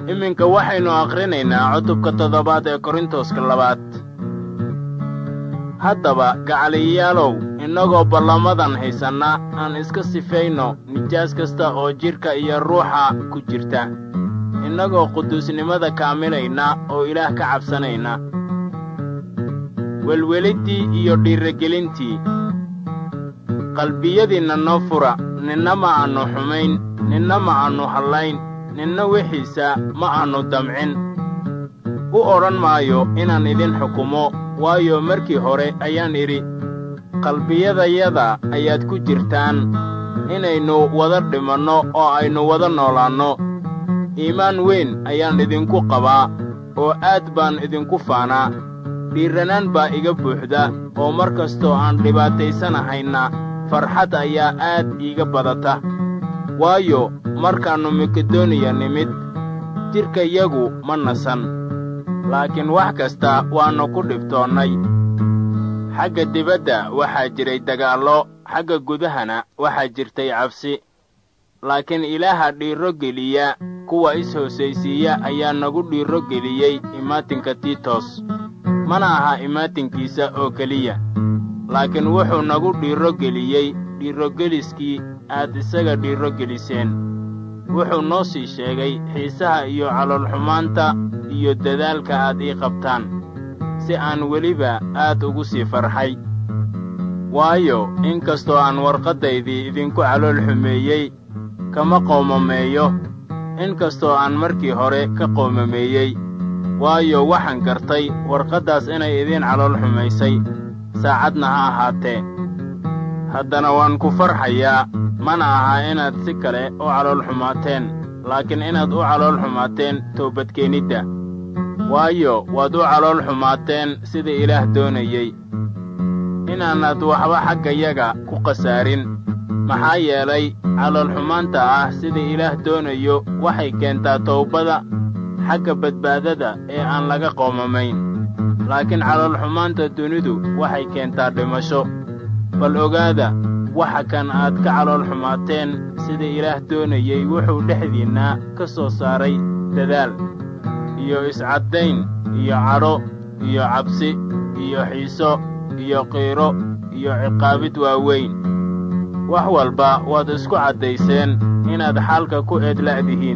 iminka waxaynu akhrinaynaa cutubka toddobaad ee korintoska labaad haddaba gacaliyayaalow innagoo ballamadan haysanna aan iska sifayno nijaas kasta oo jidhka iyo ruuxa ku jirta innagoo quduusnimada kaamilayna oo ilaah ka cabsanayna welweliddii iyo dhiirragelintii qalbiyadiinna noo fura ninna ma aannu xumayn ninna ma aannu hallayn ninna wixiisa ma aannu damcin u odhan maayo inaan idin xukumo waayo markii hore ayaan idhi qalbiyadayada ayaad ku jirtaan inaynu wada dhimanno oo aynu wada noolaanno iimaan weyn ayaan idinku qabaa oo aad baan idinku faanaa dhiirranaan baa iga buuxda oo mar kastoo aan dhibaataysanahayna farxad ayaa aad iiga badata waayo markaannu makedoniya nimid jidhkayagu ma nasan laakiin wax kasta waannu ku dhibtoonnay xagga dibadda waxaa jiray dagaallo xagga gudahana waxaa jirtay cabsi laakiin ilaaha dhiirro geliya kuwa is-hoosaysiiya ayaa nagu dhiirro geliyey imaatinka tiitos mana aha imaatinkiisa oo keliya laakiin wuxuu nagu dhiirro geliyey dhiirrogeliskii aad isaga dhiirro geliseen wuxuu noo sii sheegay xiisaha iyo caloolxumaanta iyo dadaalka aad ii qabtaan si aan weliba aad ugu sii farxay waayo in kastoo aan warqaddaydii idinku calool xumeeyey kama qoomameeyo in kastoo aan markii hore ka qoomameeyey waayo waxaan gartay warqaddaas inay idiin calool xumaysay saacadna ha ahaatee haddana waan ku farxayaa mana aha inaad si kale u calool xumaateen laakiin inaad u calool xumaateen toobadkeenidda waayo waad u calool xumaateen sida ilaah doonayey inaanad waxba xaggayaga ku khasaarin maxaa yeelay caloolxumaanta ah sida ilaah doonayo waxay keentaa towbada xagga badbaadada ee aan laga qoomamayn laakiin caloolxumaanta dunidu waxay keentaa dhimasho bal ogaada waxa kan aad ka calool xumaateen sida ilaah doonayey wuxuu dhexdiinna ka soo saaray dadaal iyo iscaddayn iyo cadho iyo cabsi iyo xiiso iyo qiiro iyo ciqaabid waaweyn wax walba waad isku caddayseen inaad xaalka ku eedla'dihiin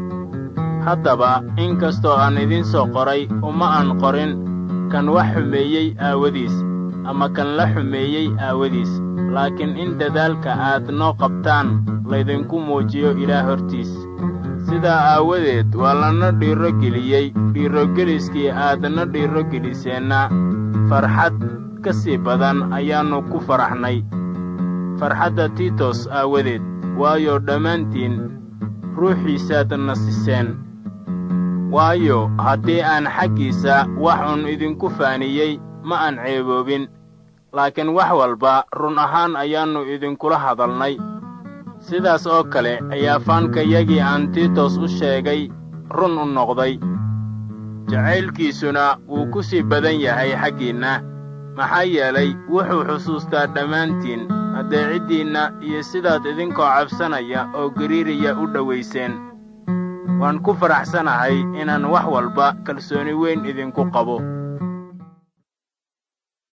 haddaba in kastoo aan idiin soo qoray uma aan qorin kan wax xumeeyey aawadiis ama kan la xumeeyey aawadiis laakiin in dadaalka aad noo qabtaan laydinku muujiyo ilaah hortiis sidaa aawadeed waa lana dhiirro geliyey dhiirrogeliskii aadna dhiirro geliseenna farxad ka sii badan ayaannu ku faraxnay farxadda tiitos aawadeed waayo dhammaantiin ruuxiisaad nasiseen waayo haddii aan xaggiisa wax un idinku faaniyey ma aan ceeboobin laakiin wax walba run ahaan ayaannu idinkula hadalnay sidaas oo kale ayaa faankayagii aan tiitos u sheegay run u noqday jacaylkiisuna wuu ku sii badan yahay xaggiinna maxaa yeelay wuxuu xusuustaa dhammaantiin addeeciddiinna iyo sidaad idinkoo cabsanaya oo gariiriya u dhowayseen waan ku faraxsanahay inaan wax walba kalsooni weyn idinku qabo